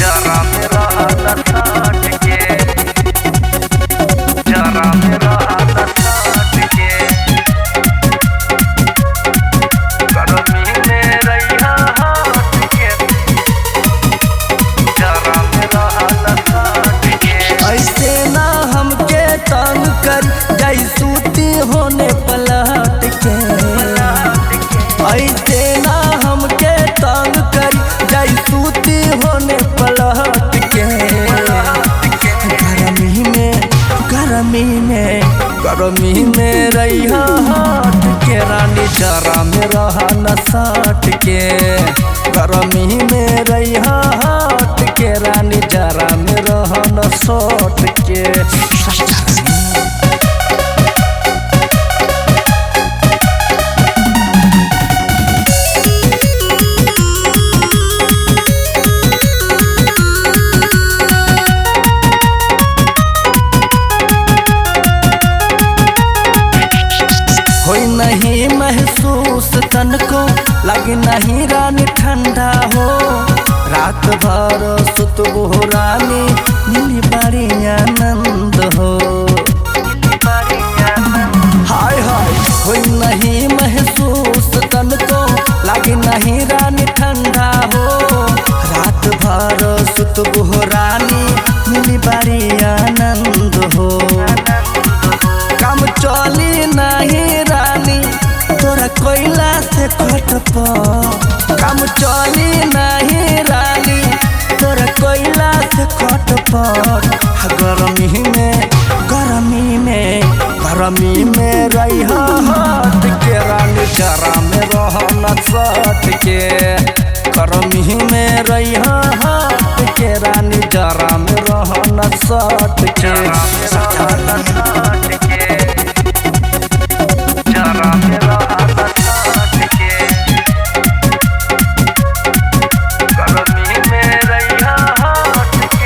जरा मेरा हाथ साथ के जरा मेरा हाथ साथ के गर्मी में रहिया हाथ के जरा मेरा हाथ साथ के ऐसे ना हमके तंग कर जाई सूती होने पलट के ऐसे ना हमके तंग कर जाई सूती होने पलट के गर्मी में गर्मी में गर्मी में रहिया हाथ के रानी जरा में रहा न साट के गर्मी में रहिया हाथ के रानी जरा में रहा न सट के होई नहीं महसूस तन को लगे नहीं रानी ठंडा हो रात भर सुतबो रानी मिली बड़ी आनंद हो हाय हाय होई नहीं महसूस तन को लगे नहीं रानी ठंडा हो रात भर सुतबो रानी मिली बड़ी आनंद हो काम चली नहीं रानी तोरा कोयला से कट काम चली नहीं रानी तोरा कोयला से कट गर्मी में गर्मी में गर्मी में रही हाथ के रानी जरा में रह न सट के गर्मी में रही हाथ के रानी जरा में रह न सट के जरा मेरा हाथ साथ के जरा मेरा हाथ साथ के गर्मी में रहिया हाथ के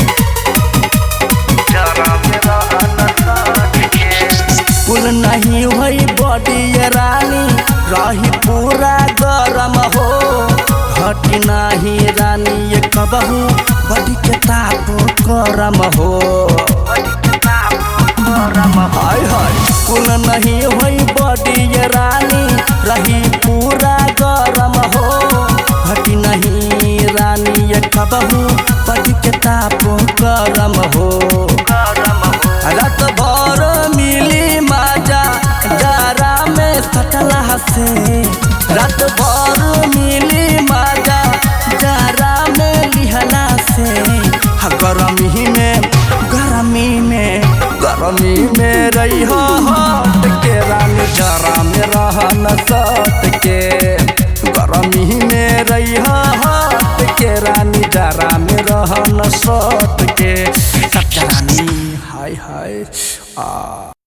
जरा मेरा हाथ साथ के कुल नहीं हुई बॉडी ये रानी रही पूरा गरम हो हटी नहीं रानी ये कबहू बॉडी के ताप गरम हो हाय हाय कुल नहीं हुई बॉडी ये रानी रही पूरा गरम हो हटी नहीं रानी ये कबहू बॉडी के ताप गरम हो रात भर मिली माजा जारा में सटला से रात भर मिली माजा जारा में लिहला से हा गरमी में गरमी में गरमी में रही हट के रानी जरा में रह न सट के गरमी में रही हट के रानी जरा में रह न सट के सट रानी हाय हाय आ